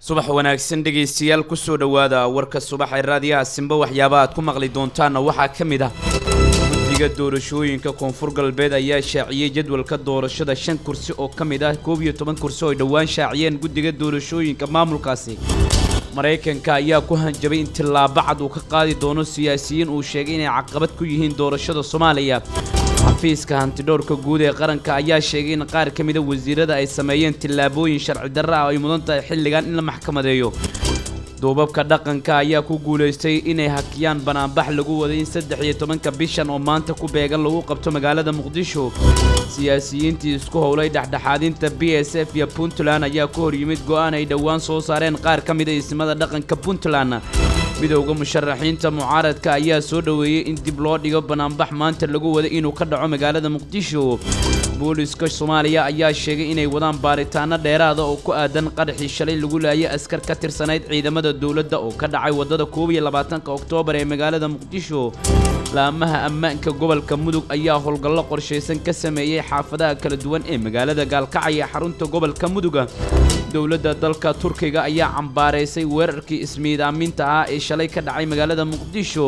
subax wanaagsan dhegaystayaal kusoo dhowaada warka subax ee raadiyaha simba waxyaaba aad ku maqli doontaanna waxaa ka mid ah guddiga doorashooyinka koonfur galbeed ayaa shaaciyey jadwalka doorashada shan kursi oo ka mid ah koob iyo toban kursi oo ay dhowaan shaaciyeen guddiga doorashooyinka maamulkaasi maraykanka ayaa ku hanjabay in tillaabo cad uu ka qaadi doono siyaasiyiin uu sheegay inay caqabad ku yihiin doorashada soomaaliya xafiiska hantidhowrka guud ee qaranka ayaa sheegay in qaar ka mida wasiirada ay sameeyeen tillaabooyin sharci darra ah oo ay mudan tahay xilligan in la maxkamadeeyo duubabka dhaqanka ayaa ku guulaystay inay hakiyaan banaanbax lagu waday in saddex iyo tobanka bishan oo maanta ku beegan lagu qabto magaalada muqdisho siyaasiyiintii isku howlay dhexdhexaadinta b s f iyo puntland ayaa ku hor yimid go'aan ay dhowaan soo saareen qaar ka mida ismada dhaqanka puntland midowda musharaxiinta mucaaradka ayaa soo dhoweeyey in dib loo dhigo banaanbax maanta lagu waday inuu ka dhaco magaalada muqdisho booliska soomaaliya ayaa sheegay inay wadaan baaritaano dheeraada oo ku aadan qaraxii shalay lagu laayay askar ka tirsanayd ciidamada dowladda oo ka dhacay waddada koob iyo labaatanka oktoobar ee magaalada muqdisho laamaha ammaanka gobolka mudug ayaa howlgallo qorshaysan ka sameeyey xaafadaha kala duwan ee magaalada gaalkacay ee xarunta gobolka muduga dowladda dalka turkiga ayaa cambaaraysay weerarkii ismiidaaminta ah ee shalay ka dhacay magaalada muqdisho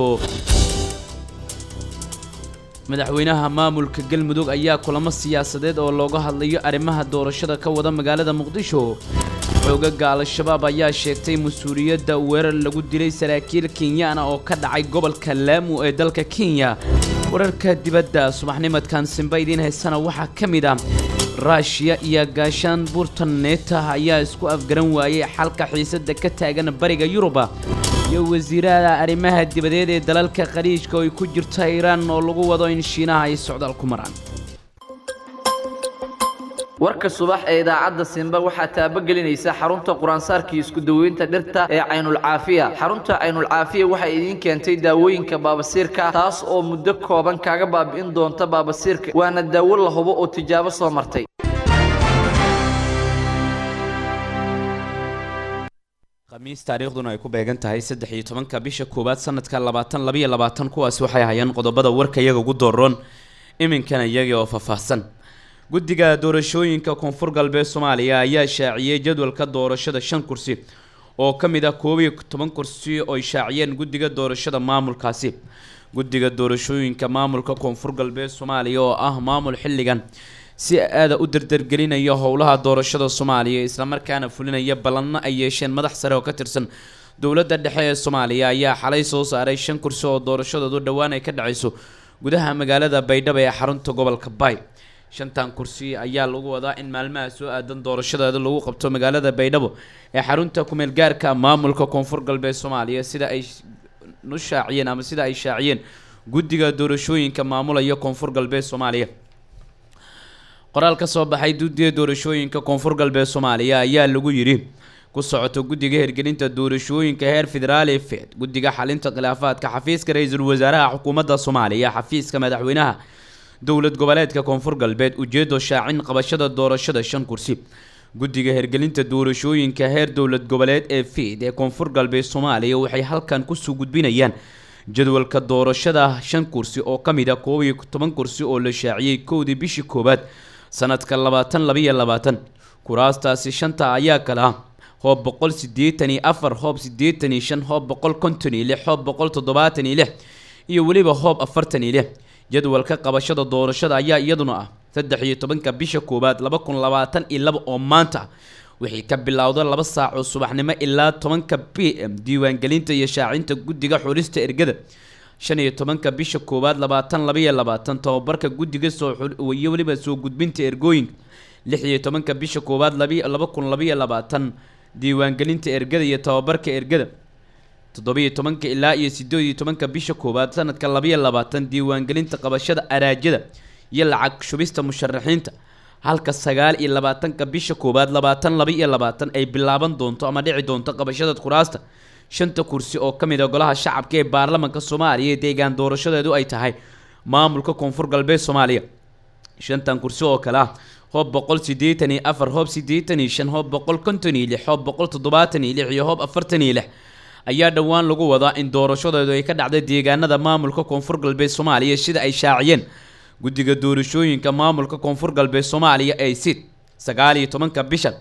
madaxweynaha maamulka galmudug ayaa kulamo siyaasadeed oo looga hadlayo arrimaha doorashada ka wada magaalada muqdisho xoogaga al-shabaab ayaa sheegtay mas-uuliyadda weerar lagu dilay saraakiil kenyaana oo ka dhacay gobolka laamu ee dalka kenya wararka dibadda subaxnimadkan simba idiin haysana waxaa ka mid ah ruushiya iyo gaashaan buurtan neeta ayaa isku afgaran waayey xalka xiisadda ka taagan bariga yuruba iyo wasiirada arrimaha dibadeed ee dalalka khaliijka oo ay ku jirta iiraan oo lagu wado in shiinaha ay socdaal ku maraan warka subax ee idaacadda simba waxaa taabagelinaysa xarunta quraansaarkii isku daweynta dhirta ee caynulcaafiya xarunta caynulcaafiya waxay idiin keentay daawooyinka baabasiirka taas oo muddo kooban kaaga baabi'in doonta baabasiirka waana daawo la hubo oo tijaabo soo martay khamiis taariikhduna ay ku beegan tahay saddex iyo tobanka bisha koowaad sanadka labaatan labayo labaatan kuwaasi waxay hayeen qodobada warka iyaga ugu dooroon iminkana iyagii oo faahfaahsan guddiga doorashooyinka koonfur galbeed soomaaliya ayaa shaaciyey jadwalka doorashada shan kursi oo ka mid ah koob iyo toban kursi oo ay shaaciyeen guddiga doorashada maamulkaasi guddiga doorashooyinka maamulka koonfur galbeed soomaaliya oo ah maamul xilligan si aada u dardargelinaya howlaha doorashada soomaaliya islamarkaana fulinaya ballanno ay yeesheen madax sare oo ka tirsan dowladda dhexe ee soomaaliya ayaa xalay soo saaray shan kursi oo doorashadoodu dhowaan ay ka dhacayso gudaha magaalada baydhabo ee xarunta gobolka bay shantan kursi ayaa lagu wadaa in maalmaha soo aadan doorashadeeda lagu qabto magaalada baydhabo ee xarunta kumeel gaarka maamulka koonfur galbeed soomaaliya sida ay nu shaaciyeen ama sida ay shaaciyeen guddiga doorashooyinka maamulaya koonfur galbeed soomaaliya qoraal ka soo baxay guddiga doorashooyinka koonfur galbeed soomaaliya ayaa lagu yidhi ku socoto guddiga hirgelinta doorashooyinka heer federaal ee fed guddiga xalinta khilaafaadka xafiiska ra-iisul wasaaraha xukuumadda soomaaliya xafiiska madaxweynaha dowlad goboleedka koonfur galbeed ujeedo shaacin qabashada doorashada shan kursi guddiga hirgelinta doorashooyinka heer dowlad goboleed ee fid ee koonfur galbeed soomaaliya waxay halkan kusoo gudbinayaan jadwalka doorashada shan kursi oo ka mid a koob iyo toban kursi oo la shaaciyey kowdii bishii koowaad sanadka labaatan labayo labaatan kuraastaasi shanta ayaa kale ah hoob boqol sideetan iyo afar hoob sideetan iyo shan hoob boqol konton iyo lix hoob boqol toddobaatan iyo lix iyo weliba hoob afartan iyo lix jadwalka qabashada doorashada ayaa iyaduna ah saddex iyo tobanka bisha koowaad laba kun labaatan iyo laba oo maanta wixii ka bilowda laba saac oo subaxnimo ilaa tobanka b m diiwaangelinta iyo shaacinta guddiga xulista ergada shan iyo tobanka bisha koowaad labaatan labaiyo labaatan tababarka guddiga soo iyo weliba soo gudbinta ergooyinka lix iyo tobanka bisha koowaad laba kun labaiyo labaatan diiwaangelinta ergada iyo tababarka ergada toddobiyo tobanka ilaa iyo sideed iyo tobanka bisha koowaad sanadka labaiyo labaatan diiwaangelinta qabashada araajada iyo lacag shubista musharaxiinta halka sagaal iyo labaatanka bisha koowaad labaatan laba iyo labaatan ay bilaaban doonto ama dhici doonto qabashada kuraasta shanta kursi oo ka mid a golaha shacabka ee baarlamanka soomaaliya ee deegaan doorashadeedu ay tahay maamulka koonfur galbeed soomaaliya shantan kursi oo kale ah hoob boqol sideetan iyo afar hoob sideetan iyo shan hoob boqol konton iyo lix hoob boqol toddobaatan iyo lix iyo hoob afartan iyo lix ayaa dhowaan lagu wadaa in doorashadeedu ay ka dhacday deegaanada maamulka koonfur galbeed soomaaliya sida ay shaaciyeen guddiga doorashooyinka maamulka koonfur galbeed soomaaliya ee sid sagaal iyo tobanka bishan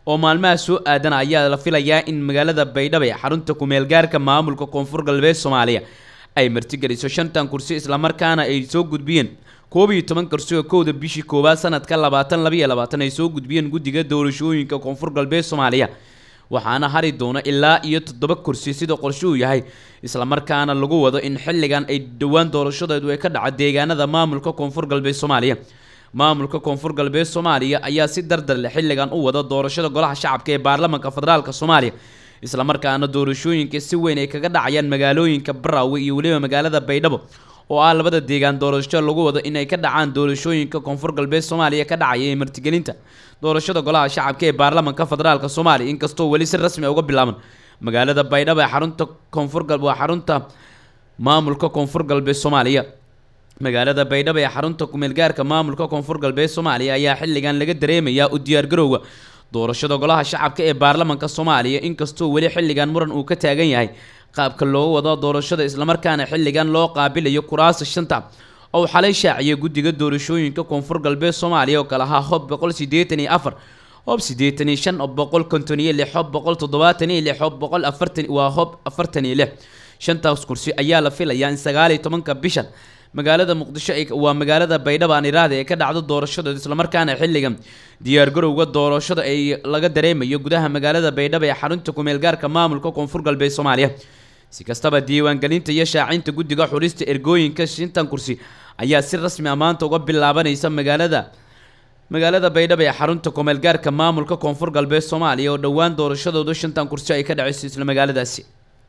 oo maalmaha soo aadan ayaa la filayaa in magaalada baydhabo ee xarunta kumeelgaarka maamulka koonfur galbeed soomaaliya ay martigeliso shantan kursi islamarkaana ay soo gudbiyeen koob iyo toban kursi oo kowda bishii koowaad sanadka labaatan labayo labaatan ay soo gudbiyeen guddiga doorashooyinka koonfur galbeed soomaaliya waxaana hari doona ilaa iyo toddoba kursi sida qorshuhu yahay islamarkaana lagu wado in xilligan ay dhowaan doorashadeedu ay ka dhaco deegaanada maamulka koonfur galbeed soomaaliya maamulka koonfur galbeed soomaaliya ayaa si dardar leh xilligan u wada doorashada golaha shacabka ee baarlamaanka federaalka soomaaliya islamarkaana doorashooyinka si weyn ay kaga dhacayaan magaalooyinka baraawe iyo weliba magaalada baydhabo oo ah labada deegaan doorasho lagu wado inay ka dhacaan doorashooyinka koonfur galbeed soomaaliya ka dhacaya ee martigelinta doorashada golaha shacabka ee baarlamaanka federaalka soomaaliya inkastoo weli si rasmi uga bilaaban magaalada baydhabo ee xarunta koonfur gal waa xarunta maamulka koonfur galbeed soomaaliya magaalada baydhabo ee xarunta kumeelgaarka maamulka koonfur galbeed soomaaliya ayaa xilligan laga dareemayaa u diyaargarowga doorashada golaha shacabka ee baarlamaanka soomaaliya inkastoo weli xilligan muran uu ka taagan yahay qaabka loogu wado doorashada islamarkaana xilligan loo qaabilayo kuraasta shanta oo xalay shaaciyay guddiga doorashooyinka koonfur galbeed soomaaliya oo kale ahaa hob boqol sideetan iyo afar hob siddeetan iyo shan hob boqol konton iyo lix hob boqol toddobaatan iyo lix hob boqol afartan waa hob afartan iyo lix shantaas kursi ayaa la filayaa in sagaal iyo tobanka bishan magaalada muqdisho waa magaalada baydhabo aan iraada ee ka dhacdo doorashadeed islamarkaana xilligan diyaargarowga doorashada ay laga dareemayo gudaha magaalada baydhabo ee xarunta kumeelgaarka maamulka koonfur galbeed soomaaliya si kastaba diiwaangelinta iyo shaacinta guddiga xulista ergooyinka shintan kursi ayaa si rasmi a maanta uga bilaabanaysa magaalada magaalada baydhabo ee xarunta kumeelgaarka maamulka koonfur galbeed soomaaliya oo dhowaan doorashadooda shantan kursi ay ka dhaceyso isla magaaladaasi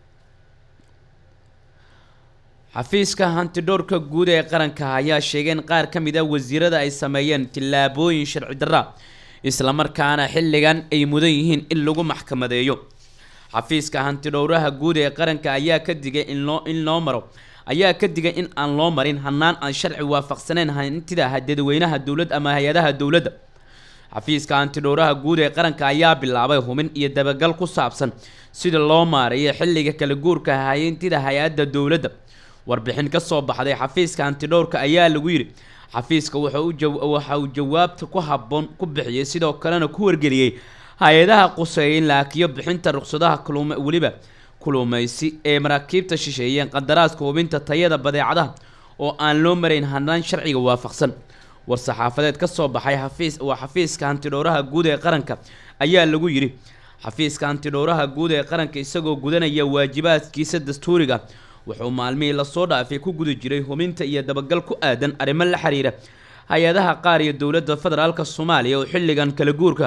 xafiiska hantidhowrka guud ee qaranka ayaa sheegay in qaar ka mid a wasiirada ay sameeyeen tillaabooyin sharci darra islamarkaana xilligan ay mudan yihiin in lagu maxkamadeeyo xafiiska hantidhowraha guud ee qaranka ayaa ka digay in loo in loo maro ayaa ka digay in aan loo marin hanaan aan sharci waafaqsaneyn hantida dadweynaha dowladda ama hay-adaha dowladda xafiiska hantidhowraha guud ee qaranka ayaa bilaabay hubin iyo dabagal ku saabsan sida loo maareeyo xilliga kala guurka hayntida hay-adda dowladda warbixin ka soo baxday xafiiska hantidhowrka ayaa lagu yidhi xafiiska waxa uu jawaabta ku habboon ku bixiyey sidoo kalena ku wargeliyey hay-adaha quseeya in laakiyo bixinta ruqsadaha kulum weliba kulumaysi ee maraakiibta shisheeyeen qadaraaska hubinta tayada badeecadaha oo aan loo marayn hanaan sharciga waafaqsan war-saxaafadeed ka soo baxay xafiis waa xafiiska hantidhowraha guud ee qaranka ayaa lagu yidhi xafiiska hantidhowraha guud ee qaranka isagoo gudanaya waajibaadkiisa dastuuriga wuxuu maalmihii lasoo dhaafay ku guda jiray hubinta iyo dabagal ku aadan arrimo la xiriira hay-adaha qaar iyo dowladda federaalka soomaaliya oo xilligan kala guurka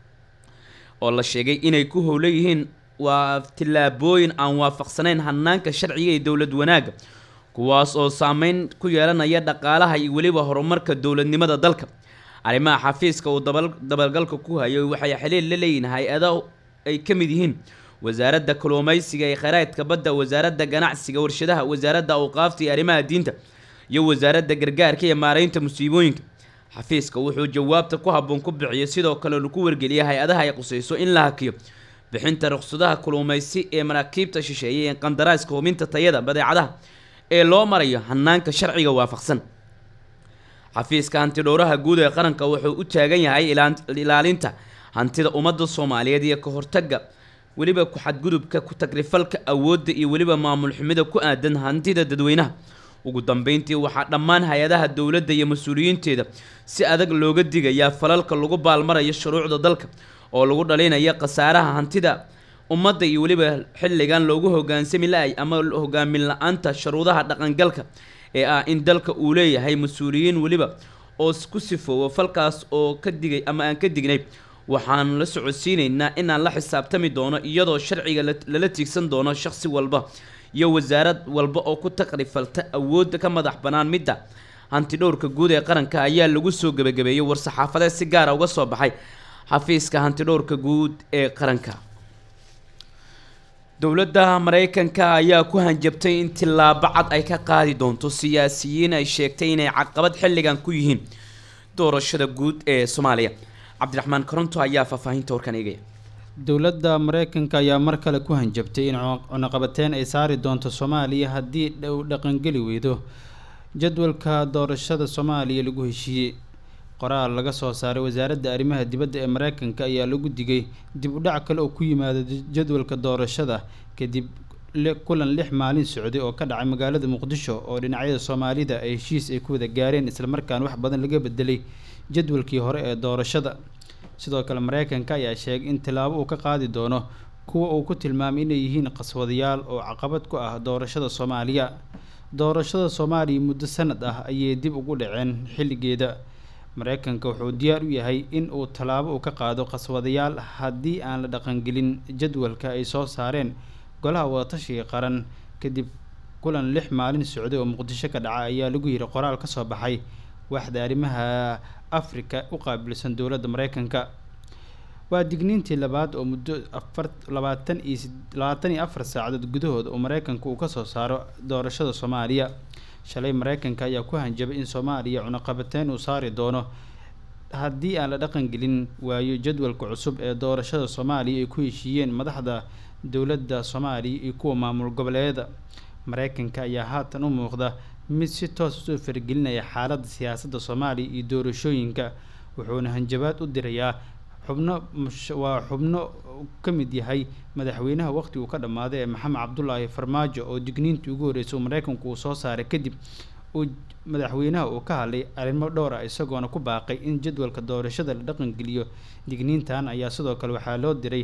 oo la sheegay inay ku howla yihiin waa tillaabooyin aan waafaqsanayn hanaanka sharciga iyo dowlad wanaagga kuwaas oo saameyn ku yeelanaya dhaqaalaha iyo weliba horumarka dowladnimada dalka arrimaha xafiiska uu dabagalka ku hayo waxay xiliil la leeyihin hay-ado ay ka mid yihiin wasaaradda kalluumaysiga ee kheyraadka badda wasaaradda ganacsiga warshadaha wasaaradda awqaafta iyo arrimaha diinta iyo wasaaradda gargaarka iyo maareynta musiibooyinka xafiiska wuxuu jawaabta ku habboon ku bixiyay sidoo kale ku wargeliyay hay-adaha ay qusayso in la hakiyo bixinta ruqsadaha kalluumaysi ee maraakiibta shisheeye ee qandaraaska hubinta tayada badeecadaha ee loo marayo hanaanka sharciga waafaqsan xafiiska hantidhowraha guud ee qaranka wuxuu u taagan yahay ilaalinta hantida ummadda soomaaliyeed iyo ka hortagga weliba ku-xadgudubka ku-tagrifalka awoodda iyo weliba maamul xumida ku aadan hantida dadweynaha ugu dambeyntii waxaa dhammaan hay-adaha dowladda iyo mas-uuliyiinteeda si adag looga digayaa falalka lagu baalmarayo shuruucda dalka oo lagu dhalinayo khasaaraha hantida ummadda iyo weliba xilligan loogu hogaansami la-ay ama hogaamin la-aanta shuruudaha dhaqangalka ee ah in dalka uu leeyahay mas-uuliyiin weliba oo ku sifoowo falkaas oo ka digay ama aan ka dignay waxaan la socodsiineynaa inaan la xisaabtami doono iyadoo sharciga lala tiigsan doono shaqsi walba iyo wasaarad walba oo ku taqrifalta awoodda ka madax bannaan midda hantidhowrka guud ee qaranka ayaa lagu soo gebagabeeyey war-saxaafadeed si gaara uga soo baxay xafiiska hantidhowrka guud ee qaranka dowladda mareykanka ayaa ku hanjabtay in tillaabo cad ay ka qaadi doonto siyaasiyiin ay sheegtay inay caqabad xilligan ku yihiin doorashada guud ee soomaaliya cabdiraxmaan koronto ayaa faahfaahinta warkan eegaya dowladda mareykanka ayaa mar kale ku hanjabtay in cunaqabateyn ay saari doonto soomaaliya haddii uu dhaqangeli weydo jadwalka doorashada soomaaliya lagu heshiiyey qoraal laga soo saaray wasaaradda arrimaha dibadda ee mareykanka ayaa lagu digay dib u dhac kale oo ku yimaada jadwalka doorashada kadib kulan lix maalin socday oo ka dhacay magaalada muqdisho oo dhinacyada soomaalida ay heshiis ay ku wada gaareen islamarkaana wax badan laga bedelay jadwalkii hore ee doorashada sidoo kale mareykanka ayaa sheegay in tilaabo uu ka qaadi doono kuwa uu ku tilmaamay inay yihiin qaswadayaal oo caqabad ku ah doorashada soomaaliya doorashada soomaaliya muddo sanad ah ayay dib ugu dhaceen xilligeeda mareykanka wuxuu diyaar u yahay in uu tallaabo uu ka qaado qaswadayaal haddii aan la dhaqangelin jadwalka ay soo saareen golaha wadatashiga qaran kadib kulan lix maalin socday oo muqdisho ka dhaca ayaa lagu yiri qoraal ka soo baxay waaxda arrimaha afrika u qaabilsan dowladda mareykanka waa digniintii labaad oo muddo afar labaatan iyo labaatan iyo afar saacadood gudahood oo mareykanka uu kasoo saaro doorashada soomaaliya shalay mareykanka ayaa ku hanjabay in soomaaliya cunaqabateyn uu saari doono haddii aan la dhaqangelin waayo jadwalka cusub ee doorashada soomaaliya ay ku heshiiyeen madaxda dowladda soomaaliya iyo kuwa maamul goboleedyada mareykanka ayaa haatan u muuqda mid si toos usoo faragelinaya xaaladda siyaasadda soomaaliya iyo doorashooyinka wuxuuna hanjabaad u dirayaa xubno waa xubno ka mid yahay madaxweynaha waqtigu ka dhammaaday ee maxamed cabdulaahi farmaajo oo digniintii ugu horreysay uu mareykanku uu soo saaray kadib uu madaxweynaha uu ka hadlay arrimo dhowr ah isagoona ku baaqay in jadwalka doorashada la dhaqangeliyo digniintan ayaa sidoo kale waxaa loo diray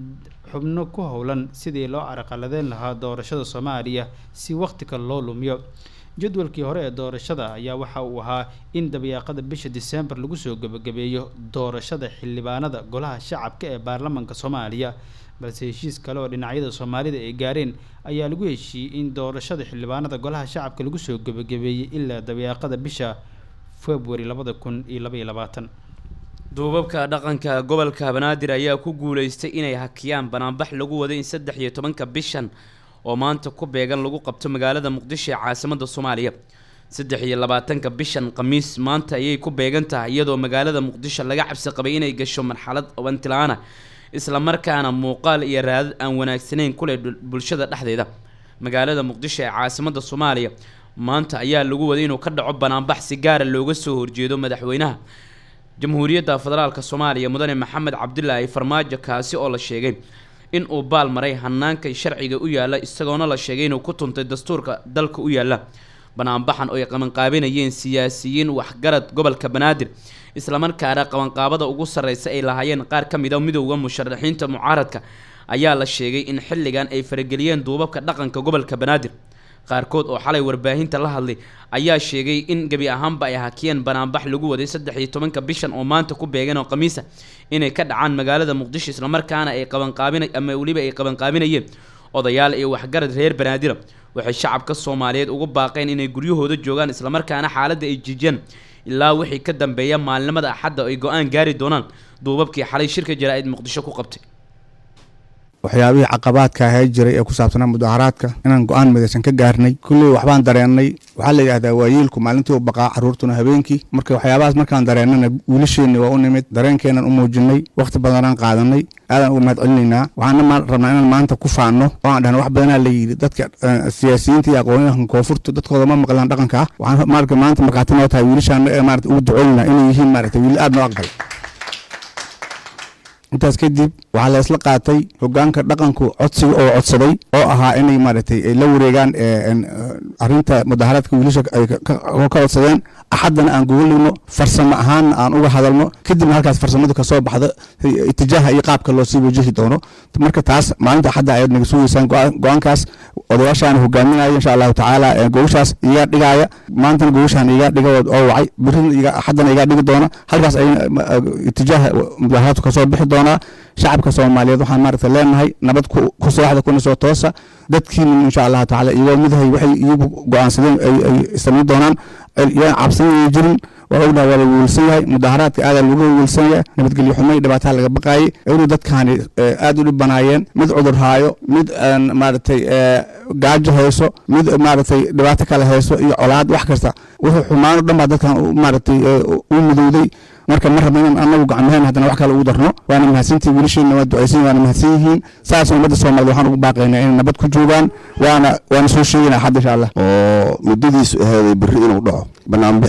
xubno ku howlan sidii loo caraqaladeyn lahaa doorashada soomaaliya si waqti kale loo lumiyo jadwalkii hore ee doorashada ayaa waxa uu ahaa in dabayaaqada bisha diseembar lagu soo gebagabeeyo doorashada xildhibaanada golaha shacabka ee baarlamanka soomaaliya balse heshiis kale oo dhinacyada soomaalida ay gaareen ayaa lagu heshiiyey in doorashada xildhibaanada golaha shacabka lagu soo gebagabeeyey ilaa dabayaaqada bisha february labada kun iyo labaiyo labaatan duubabka dhaqanka gobolka banaadir ayaa ku guuleystay inay hakiyaan banaanbax lagu waday in saddex iyo tobanka bishan oo maanta ku beegan lagu qabto magaalada muqdisho ee caasimada soomaaliya saddex iyo labaatanka bishan khamiis maanta ayay ku beegan tahay iyadoo magaalada muqdisho laga cabsi qabay inay gasho marxalad wantilaana islamarkaana muuqaal iyo raadad aan wanaagsanayn kuleh bulshada dhexdeeda magaalada muqdisho ee caasimada soomaaliya maanta ayaa lagu waday inuu ka dhaco banaanbax si gaara looga soo horjeedo madaxweynaha jamhuuriyadda federaalk soomaaliya mudane maxamed cabdilaahi farmaajo kaasi oo la sheegay in uu baal maray hanaanka sharciga u yaala isagoona la sheegay inuu ku tuntay dastuurka dalka u yaala banaanbaxan oo ay qabanqaabinayeen siyaasiyiin waxgarad gobolka banaadir islamarkaana qabanqaabada ugu sarreysa ay lahaayeen qaar ka mid a midowda musharaxiinta mucaaradka ayaa la sheegay in xilligan ay farageliyeen duubabka dhaqanka gobolka banaadir qaarkood oo xalay warbaahinta la hadlay ayaa sheegay in gebi ahaanba ay hakiyeen banaanbax lagu waday saddex iyo tobanka bishan oo maanta ku beegeen oo khamiisa inay ka dhacaan magaalada muqdisho islamarkaana ay qabanqaabina ama weliba ay qabanqaabinayeen odayaal iyo waxgarad reer banaadira waxay shacabka soomaaliyeed ugu baaqeen inay guryahooda joogaan islamarkaana xaaladda ay jijiyaan ilaa wixii ka dambeeya maalinimada axadda ay go-aan gaari doonaan duubabkii xalay shirka jaraa-id muqdisho ku qabtay waxyaabihii caqabaadka ahaa jiray ee ku saabsanaa mudaharaadka inaan go-aan midaysan ka gaarnay kulley waxbaan dareennay waxaa la yidhahdaa waayeelku maalintii u baqaa carruurtuna habeenkii marka waxyaabahaas markaan dareennana wiilasheenni waa u nimid dareenkeenan u muujinay wakhti badanaan qaadanay aadaan uga mahad celinaynaa waxaana rabnaa inaan maanta ku faanno oo aan dhahna wax badanaa la yidhi dadka siyaasiyiinta iyo aqoonyahanka koonfurta dadkooda ma maqlaan dhaqanka ah waxaan marka maanta markhaati noo tahay wiilashaana ee maarata ugu ducoynaa inay yihiin maarata wiil aad noo aqbal intaas kadib waxaa la isla qaatay hogaanka dhaqanku codsiga oo codsaday oo ahaa inay maaragtay ay la wareegaan arinta mudaharaadka wiilasha ay ka codsadeen axaddana aan gogoligno farsamo ahaanna aan uga hadalno kadibna halkaas farsamadu kasoo baxdo itijaaha iyo qaabka loo sii wajahi doono marka taas maalinta axadda ayaad naga sugeysaan go-aankaas odayaashaana hogaaminaya insha allahu tacaala gogoshaas iga dhigaaya maantana gogoshaan iga dhiga oo wacay birina axaddana iga dhigi doona halkaas ay itijaaha mudaharaadku kasoo bixi doona shacabka soomaaliyeed waxaan maaragta leenahay nabad ku seexda kuna soo toosa dadkiina insha allahu tacaala iyagoo midahay waxay iyagu go-aansadeen ay samayn doonaan yaan cabsanaya jirin waa ognaha waa la wiilsan yahay mudaharaadka aadaa lagu wiilsan yahay nabadgelyo xumay dhibaataa laga baqaayay inuu dadkaani aad u dhib banaayeen mid cudur haayo mid maaragtay gaajo hayso mid maaragtay dhibaato kale hayso iyo colaad wax kasta wuxuu xumaan o dhan baa dadkan maaragtay u midowday marka ma rabna inaan anagu gacmaheen haddana wax kale ugu darno waana mahadsantii wiilasheena waa ducaysan waana mahadsan yihiin saas ummadda soomaaliyed waxaan ugu baaqaynaa inay nabad ku joogaan waana waana soo sheegaynaa xad insha allah oo muddadiisu aheeday berri inuu dhaco banaanbixi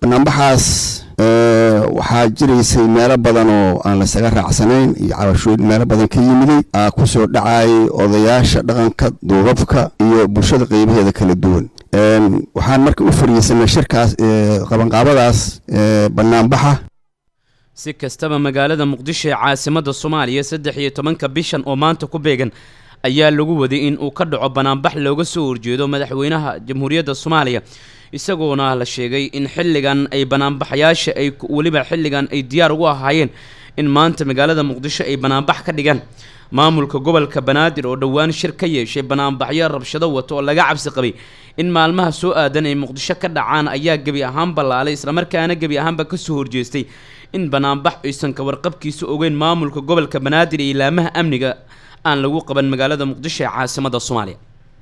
banaanbaxaas waxaa jiraysay meelo badan oo aan laysaga raacsanayn iyo cabashooyin meelo badan ka yimiday aa ku soo dhacayay odayaasha dhaqanka duubabka iyo bulshada qeybaheeda kala duwan waxaan marka u fariisanay shirkaas qabanqaabadaas banaanbaxa si kastaba magaalada muqdisho ee caasimada soomaaliya saddex iyo tobanka bishan oo maanta ku beegan ayaa lagu waday in uu ka dhaco banaanbax looga soo horjeedo madaxweynaha jamhuuriyadda soomaaliya isagoona la sheegay in xilligan ay banaanbaxayaasha ay weliba xilligan ay diyaar ugu ahaayeen in maanta magaalada muqdisho ay banaanbax ka dhigaan maamulka gobolka banaadir oo dhowaan shir ka yeeshay banaanbaxyo rabshado wato oo laga cabsi qabay in maalmaha soo aadan ay muqdisho ka dhacaan ayaa gebi ahaan ballaalay islamarkaana gebi ahaanba kasoo horjeestay in banaanbax aysan ka warqabkiisa ogeyn maamulka gobolka banaadir iyo ilaamaha amniga aan lagu qaban magaalada muqdisho ee caasimada soomaaliya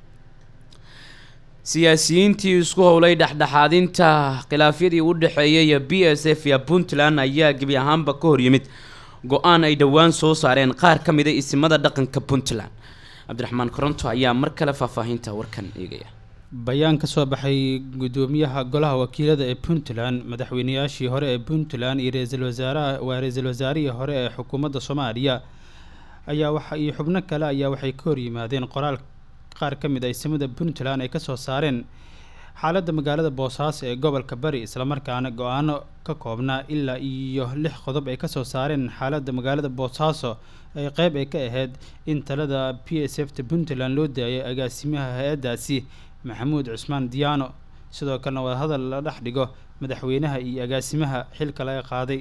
siyaasiyiintii isku howlay dhexdhexaadinta khilaafyadii u dhexeeyay b s f iyo puntland ayaa gebi ahaanba ka horyimid go-aan ay dhowaan soo saareen qaar ka mida isimada dhaqanka puntland cabdiraxmaan koronto ayaa mar kale faahfaahinta warkan eegaya bayaan ka soo baxay gudoomiyaha golaha wakiilada ee puntland madaxweynayaashii hore ee puntland iyo ra-iisul wasaaraha waa ra-iisul wasaarihii hore ee xukuumadda soomaaliya ayaa waxa iyo xubno kale ayaa waxay ka horyimaadeen qoraal qaar ka mid a isimada puntland ay kasoo saareen xaaladda magaalada boosaaso ee gobolka bari islamarkaana go-aano ka koobnaa ilaa iyo lix qodob ay kasoo saareen xaaladda magaalada boosaaso ay qeyb ay ka ahayd in talada p s f ta puntland loo daayay agaasimaha hay-addaasi maxamuud cusmaan diyaano sidoo kalena wadahadal la dhex dhigo madaxweynaha iyo agaasimaha xilka laga qaaday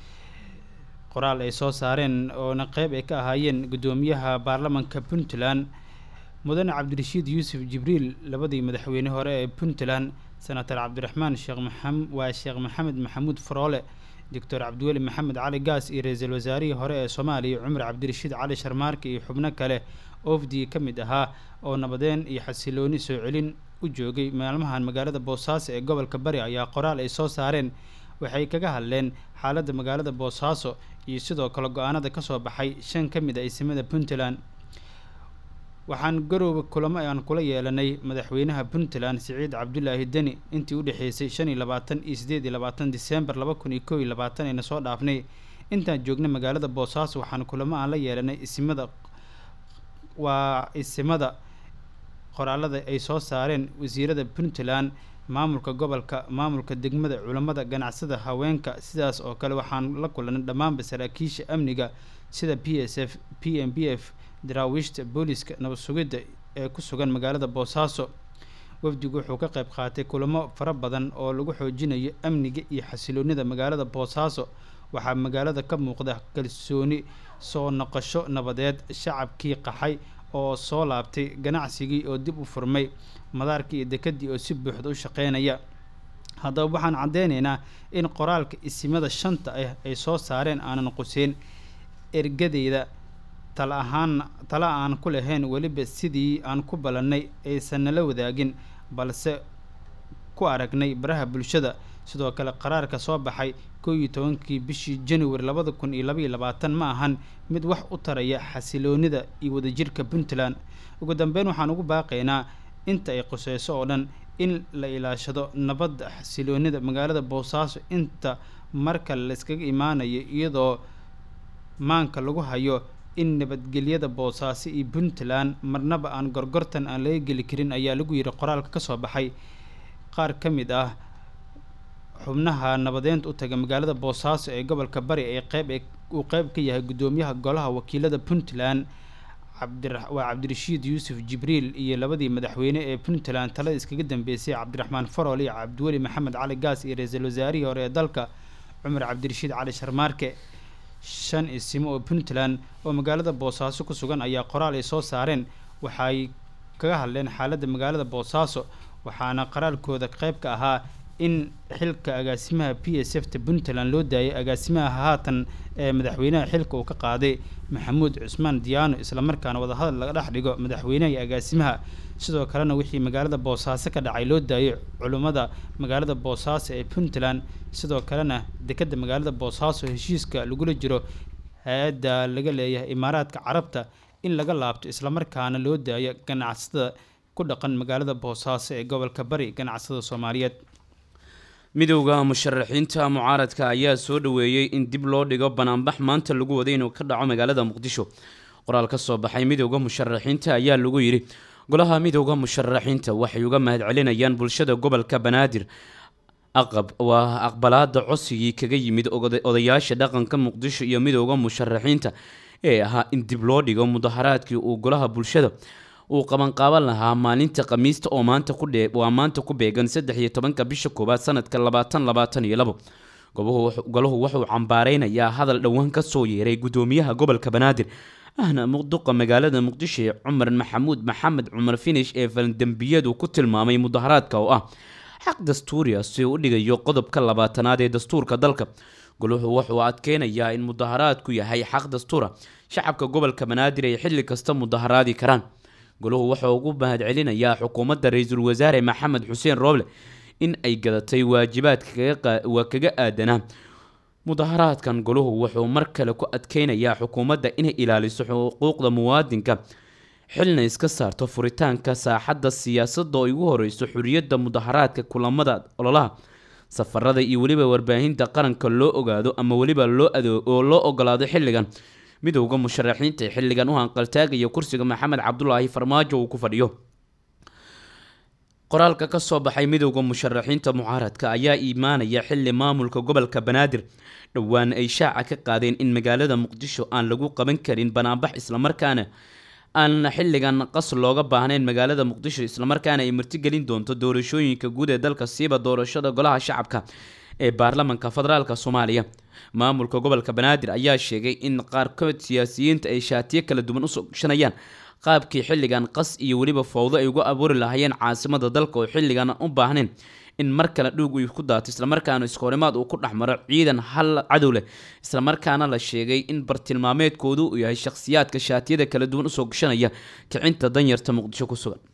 qoraal ay soo saareen oona qeyb ay ka ahaayeen guddoomiyaha baarlamanka puntland mudane cabdirashiid yuusuf jibriil labadii madaxweyne hore ee puntland senator cabdiraxmaan sheekh maxam waa sheekh maxamed maxamuud faroole doctor cabdiweli maxamed cali gaas iyo ra-iisul wasaarihii hore ee soomaaliya cumar cabdirashiid cali sharmaarke iyo xubno kale ofdii ka mid ahaa oo nabadeen iyo xasilooni soo celin u joogay maalmahan magaalada boosaaso ee gobolka bari ayaa qoraal ay soo saareen waxay kaga hadleen xaaladda magaalada boosaaso iyo sidoo kale go-aanada kasoo baxay shan ka mid a isimada puntland waxaan garooba kulamo aan kula yeelanay madaxweynaha puntland siciid cabdulaahi deni intii u dhexeysay shan iyo labaatan iyo sideed iyo labaatan disembar laba kun iyo kow iyo labaatan ayna soo dhaafnay intaan joognay magaalada boosaaso waxaan kulamo aan la yeelanay isimada waa isimada qoraalada ay soo saareen wasiirada puntland maamulka gobolka maamulka degmada culammada ganacsada haweenka sidaas oo kale waxaan la kulanay dhammaanba saraakiisha amniga sida p s f p m b f daraawiishta booliska nabad sugidda ee ku sugan magaalada boosaaso wafdigu wuxuu ka qayb qaatay kulamo fara badan oo lagu xoojinayo amniga iyo xasiloonida magaalada boosaaso waxaa magaalada ka muuqda kalsooni soo noqosho nabadeed shacabkii qaxay oo soo laabtay ganacsigii oo dib u furmay madaarkii iyo dekedii oo si buuxda u shaqeynaya haddaba waxaan caddeynaynaa in qoraalka isimada shanta ah ay soo saareen aanan quseyn ergadeyda tala ahaan tala aan ku lahayn weliba sidii aan ku ballannay aysan nala wadaagin balse ku aragnay baraha bulshada sidoo kale qaraarka soo baxay kow iyo tobankii bishii january labada kun iyo labaiyo labaatan ma ahan mid wax u taraya xasiloonida iyo wadajirka puntland ugu dambeyn waxaan ugu baaqaynaa inta ay quseyso oo dhan in la ilaashado nabadda xasiloonida magaalada boosaaso inta markale la iskaga imaanayo iyadoo maanka lagu hayo in nabadgelyada boosaaso iyo puntland marnaba aan gorgortan aan laga geli karin ayaa lagu yidhi qoraalka ka soo baxay qaar ka mid ah xubnaha nabadeynta u taga magaalada boosaaso ee gobolka bari ee qeyb uu qeyb ka yahay guddoomiyaha golaha wakiilada puntland cabdira waa cabdirashiid yuusuf jibriil iyo labadii madaxweyne ee puntland talada iskaga dambeysay cabdiraxmaan farol iyo cabdiweli maxamed cali gaas iyo ra-iisul wasaarihii hore ee dalka cumar cabdirashiid cali sharmaarke shan isimo oo puntland oo magaalada boosaaso ku sugan ayaa qoraal ay soo saareen waxay kaga hadleen xaaladda magaalada boosaaso waxaana qoraalkooda qeyb ka ahaa in xilka agaasimaha p s f ta puntland loo daayay agaasimaha haatan ee madaxweynaha xilka uu ka qaaday maxamuud cusmaan diyaano islamarkaana wadahadal laga dhex dhigo madaxweynaha iyo agaasimaha sidoo kalena wixii magaalada boosaaso ka dhacay loo daayay culummada magaalada boosaaso ee puntland sidoo kalena dekedda magaalada boosaaso heshiiska lagula jiro hay-adda laga leeyahay imaaraadka carabta in laga laabto islamarkaana loo daayo ganacsada ku dhaqan magaalada boosaaso ee gobolka bari ganacsada soomaaliyeed midowda musharaxiinta mucaaradka ayaa soo dhaweeyey in dib loo dhigo banaanbax maanta lagu waday inuu ka dhaco magaalada muqdisho qoraal ka soo baxay midowda musharaxiinta ayaa lagu yidhi golaha midowda musharaxiinta waxay uga mahadcelinayaan bulshada gobolka banaadir aqab waa aqbalaada codsigii kaga yimid odayaasha dhaqanka muqdisho iyo midowda musharaxiinta ee ahaa in dib loo dhigo mudaharaadkii uu golaha bulshada uu qabanqaaban lahaa maalinta khamiista oo maanta ku dhee waa maanta ku beegan saddex iyo tobanka bisha koowaad sanadka labaatan labaatan iyo labo golahu wuxuu cambaareynayaa hadal dhowaan ka soo yeeray gudoomiyaha gobolka banaadir ahna muqduqa magaalada muqdisho ee cumar maxamuud maxamed cumar finish ee faldembiyadu ku tilmaamay mudaharaadka oo ah xaq dastuuri ah si uu u dhigayo qodobka labaatanaad ee dastuurka dalka goluhu wuxuu adkeynayaa in mudaharaadku yahay xaq dastuura shacabka gobolka banaadir ay xilli kasta mudaharaadi karaan goluhu wuxuu ugu mahadcelinayaa xukuumadda ra-iisul wasaare maxamed xuseen rooble in ay gadatay waajibaadka waa kaga aadanaa mudaharaadkan goluhu wuxuu mar kale ku adkeynayaa xukuumadda inay ilaaliso xuquuqda muwaadinka xilna iska saarto furitaanka saaxadda siyaasadda oo ugu horeyso xuriyadda mudaharaadka kulamada ololaha safarada iyo weliba warbaahinta qaranka loo ogaado ama weliba loo adoo oo loo ogolaado xilligan midowda musharaxiinta ee xilligan u hanqaltaagaya kursiga maxamed cabdulaahi farmaajo uu ku fadhiyo qoraalka ka soo baxay midowda musharaxiinta mucaaradka ayaa imaanaya xili maamulka gobolka banaadir dhowaan ay shaaca ka qaadeen in magaalada muqdisho aan lagu qaban karin banaanbax islamarkaana aan xilligan qas looga baahnayn magaalada muqdisho islamarkaana ay martigelin doonto doorashooyinka guud ee dalka siiba doorashada golaha shacabka ee baarlamanka federaalk soomaaliya maamulka gobolka banaadir ayaa sheegay in qaarkood siyaasiyiinta ay shaatiyo kala duwan usoo gashanayaan qaabkii xilligan qas iyo weliba fowdo ay uga abuuri lahaayeen caasimada dalka oo xilligan u baahnayn in mar kale dhuug uu ku daato islamarkaana iskoorimaad uu ku dhex maro ciidan hal cadow leh islamarkaana la sheegay in bartilmaameedkoodu uu yahay shakhsiyaadka shaatiyada kala duwan usoo gashanaya kicinta danyarta muqdisho ku sugan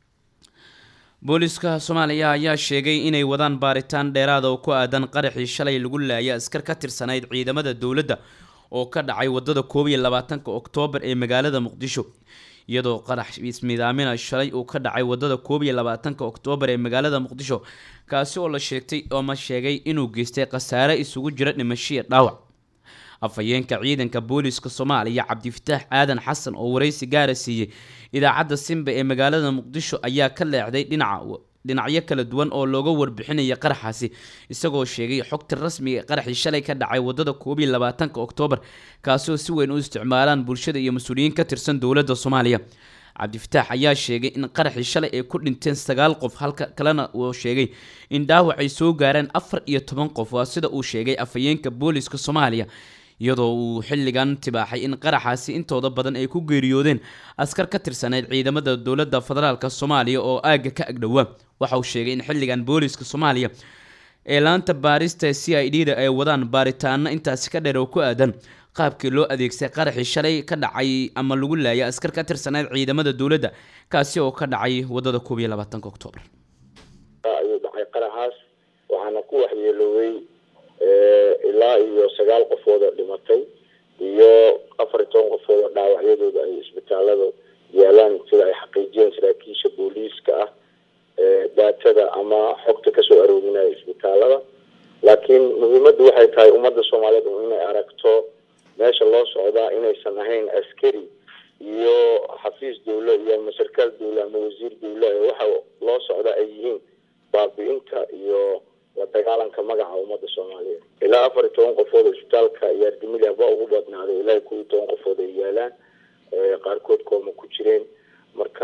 booliska soomaaliya ayaa sheegay inay wadaan baaritaan dheeraada oo ku aadan qaraxii shalay lagu laayay askar ka tirsanayd ciidamada dowladda oo ka dhacay wadada koob iyo labaatanka oktoobar ee magaalada muqdisho iyadoo qarax ismidaamina shalay uu ka dhacay wadada koob iyo labaatanka oktoobar ee magaalada muqdisho kaasi oo la sheegtay ooma sheegay inuu geystay khasaare isugu jira dhimashiya dhaawac afhayeenka ciidanka booliska soomaaliya cabdifataax aadan xasan oo wareysi gaara siiyey idaacadda simba ee magaalada muqdisho ayaa ka leexday dhinaca dhinacyo kala duwan oo looga warbixinaya qaraxaasi isagoo sheegay xogta rasmiga ee qaraxii shalay ka dhacay wadada koob iyo labaatanka oktoobar kaasi oo si weyn u isticmaalaan bulshada iyo mas-uuliyiin ka tirsan dowladda soomaaliya cabdifataax ayaa sheegay in qaraxii shalay ay ku dhinteen sagaal qof halka kalena uu sheegay in dhaawac ay soo gaareen afar iyo toban qof waa sida uu sheegay afhayeenka booliska soomaaliya iyadoo uu xilligan tibaaxay in qaraxaasi intooda badan ay ku geeriyoodeen askar ka tirsaneyd ciidamada dowladda federaalk soomaaliya oo aagga ka agdhowaa waxa uu sheegay in xilligan booliska soomaaliya ee laanta baarista c i d da ay wadaan baaritaano intaasi ka dheer oo ku aadan qaabkii loo adeegsay qaraxii shalay ka dhacay ama lagu laayay askar ka tirsaneyd ciidamada dowladda kaasi oo ka dhacay wadada koob iyo labaatanka oktoobar ayuu dhacay qaraxaas waxaana ku waxyeeloobay ilaa iyo sagaal qofood oo dhimatay iyo afar iyo toban qofood oo dhaawacyadooda ay isbitaalada yaalaan sida ay xaqiijiyeen saraakiisha booliiska ah daatada ama xogta kasoo aroorinaya isbitaalada laakiin muhiimaddu waxay tahay ummadda soomaaliyeed inay aragto meesha loo socdaa inaysan ahayn askari iyo xafiis dawle iyo ama sarkaal dawle ama wasiir dawle waxa loo socdaa ay yihiin baabi-inta iyo la dagaalanka magaca ummadda soomaaliyeed ilaa afar iyo toban qofood oo isbitaalka yaardimili ba ugu badnaaday ilaa kow iyo toban qofood ay yaalaan qaarkood kooma ku jireen marka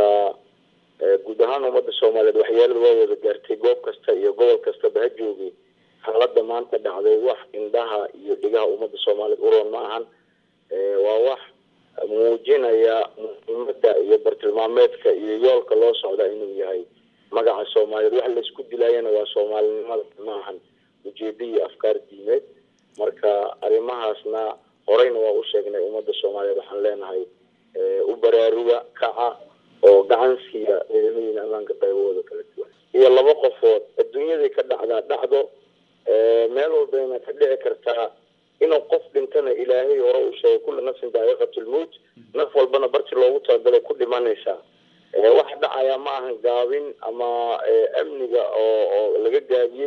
guud ahaan ummadda soomaaliyeed waxyeelada waa wada gaartay goob kasta iyo gobol kastaba ha joogay xaalada maanta dhacday wax indhaha iyo dhigaha ummadda soomaaliyeed uroon ma ahan waa wax muujinaya muhiimada iyo bartilmaameedka iyo yoolka loo socda inuu yahay magaca soomaaliyeed waxa laisku dilaayana waa soomaalinimada ma ahan ujeedo iyo afkaar diimeed marka arrimahaasna horeyna waa u sheegnay ummadda soomaaliyeed waxaan leenahay u baraaruga kaca oo gacan siiya ciidamadiina ammaanka qaybahooda kala duwan iyo laba qofood adduunyadii ka dhacdaa dhacdo meel walbayna ka dhici kartaa inuu qof dhintana ilaahay hore uu sheegay kulla nafsin daa'iqatulmowt naf walbana barti loogu talagalay ku dhimanaysaa waxa dhacaya ma ahan gaabin ama amniga oo oo laga gaabiyey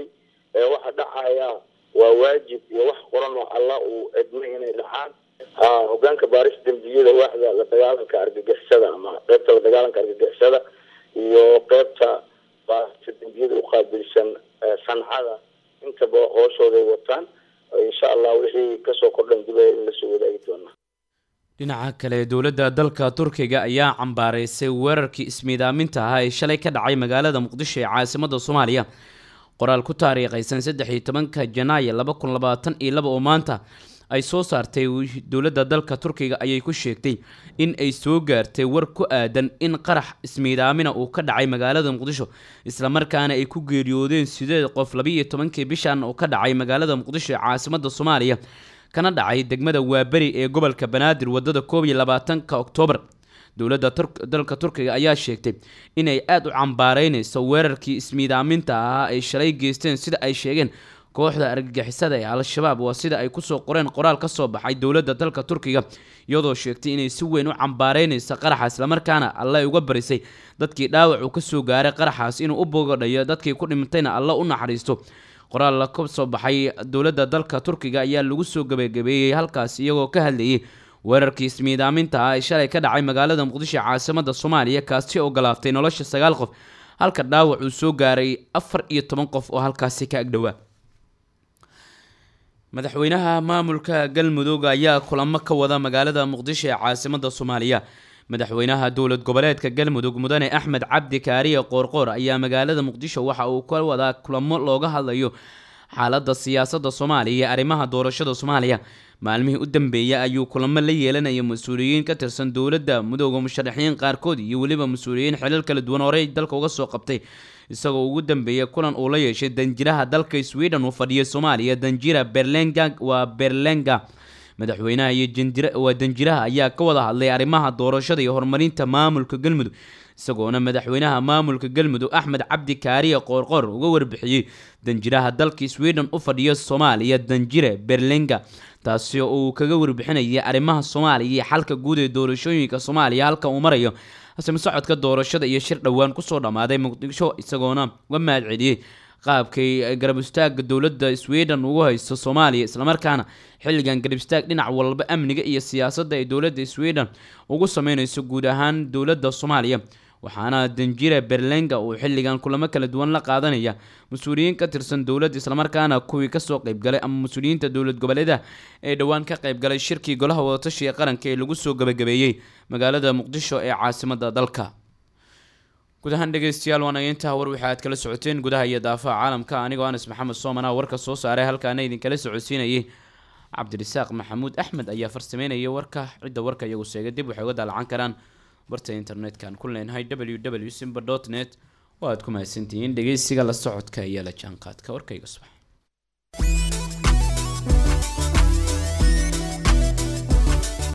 ee waxa dhacaya waa waajib iyo wax qoran oo alla uu edmay inay dhacaan ha hogaanka baaris dembiyada waaxda la dagaalanka argagixisada ama qeybta la dagaalanka argagixisada iyo qeybta baarista dembiyada uqaabilsan sancada intaba hooshooday wataan insha allah wixii kasoo kordhan dibaya in lasoo wadaagi doonaa dhinaca kale dowladda dalka turkiga ayaa cambaaraysay weerarkii ismiidaaminta ahaa ee shalay ka dhacay magaalada muqdisho ee caasimada soomaaliya qoraal ku taariikhaysan saddex iyo tobanka janaayo laba kun labaatan iyo laba oo maanta ay soo saartay dowladda dalka turkiga ayay ku sheegtay in ay soo gaartay war ku aadan in qarax ismiidaamina uu ka dhacay magaalada muqdisho islamarkaana ay ku geeriyoodeen sideed qof labiiyo tobankii bishan oo ka dhacay magaalada muqdisho ee caasimada soomaaliya kana dhacay degmada waaberi ee gobolka banaadir wadada koob iyo labaatanka oktoobar dowladda dalka turkiga ayaa sheegtay inay aada u cambaareyneyso weerarkii ismiidaaminta ahaa ay shalay geysteen sida ay sheegeen kooxda argagixisada ee al-shabaab waa sida ay kusoo qoreen qoraal ka soo baxay dowladda dalka turkiga iyadoo sheegtay inay si weyn u cambaareyneyso qaraxa islamarkaana alle uga barisay dadkii dhaawac uu kasoo gaaray qaraxaas inuu u bogadhayo dadkii ku dhintayna alle u naxariisto qoraal ka soo baxay dowladda dalka turkiga ayaa lagu soo gabagabeeyey halkaas iyagoo ka hadlayay weerarkii ismiidaaminta ah ee shalay ka dhacay magaalada muqdisho caasimada soomaaliya kaasi oo galaaftay nolosha sagaal qof halka dhaawac uu soo gaaray afar iyo toban qof oo halkaasi ka agdhowaa madaxweynaha maamulka galmudug ayaa kulamo ka wada magaalada muqdisho ee caasimada soomaaliya madaxweynaha dowlad goboleedka galmudug mudane axmed cabdi kaariye qoorqoor ayaa magaalada muqdisho waxa uu ka wadaa kulamo looga hadlayo xaalada siyaasada soomaaliya iyo arrimaha doorashada soomaaliya maalmihii u dambeeyay ayuu kulamo la yeelanaya mas-uuliyiin ka tirsan dowladda mudooda musharaxiin qaarkood iyo weliba mas-uuliyiin xilal kala duwan horey dalka uga soo qabtay isagoo ugu dambeeyay kulan uu la yeeshay danjiraha dalka sweden uu fadhiyay soomaaliya danjira berlenga waa berlenga madaxweynaha iyo waa danjiraha ayaa ka wada hadlay arrimaha doorashada iyo horumarinta maamulka galmudug isagoona madaxweynaha maamulka galmudug axmed cabdi kaariye qoorqoor uga warbixiyey danjiraha dalka sweden u fadhiya soomaaliya danjire berlenga taasi oo uu kaga warbixinayay arrimaha soomaaliya iyo xalka guud ee doorashooyinka soomaaliya halka uu marayo hasime socodka doorashada iyo shir dhowaan kusoo dhammaaday muqdisho isagoona uga mahad celiyey qaabkay garab istaaga dowladda sweden ugu haysto soomaaliya islamarkaana xilligan garab istaag dhinac walba amniga iyo siyaasadda ay dowladda sweden ugu sameyneyso guud ahaan dowladda soomaaliya waxaana danjira berlenga uu xilligan kulamo kala duwan la qaadanaya mas-uuliyiin ka tirsan dowladda islamarkaana kuwii kasoo qeybgalay ama mas-uuliyiinta dowlad goboleedaha ee dhowaan ka qeybgalay shirkii golaha wadatashiga qaranka ee lagu soo gabagabeeyey magaalada muqdisho ee caasimada dalka guud ahaan dhegeystayaal waana intaa war waxa aad kala socoteen gudaha iyo daafaha caalamka anigoo anas maxamed soomana warka soo saaray halkaana idinkala socodsiinayay cabdirasaaq maxamuud axmed ayaa farsameynaya warka cidda warka iyagu sheegay dib waxay uga daalacan karaan barta internet-kan ku leenahay w w simba dot net oo aad ku mahadsantihiin dhegeysiga la socodka iyo la jaanqaadka warkayga subax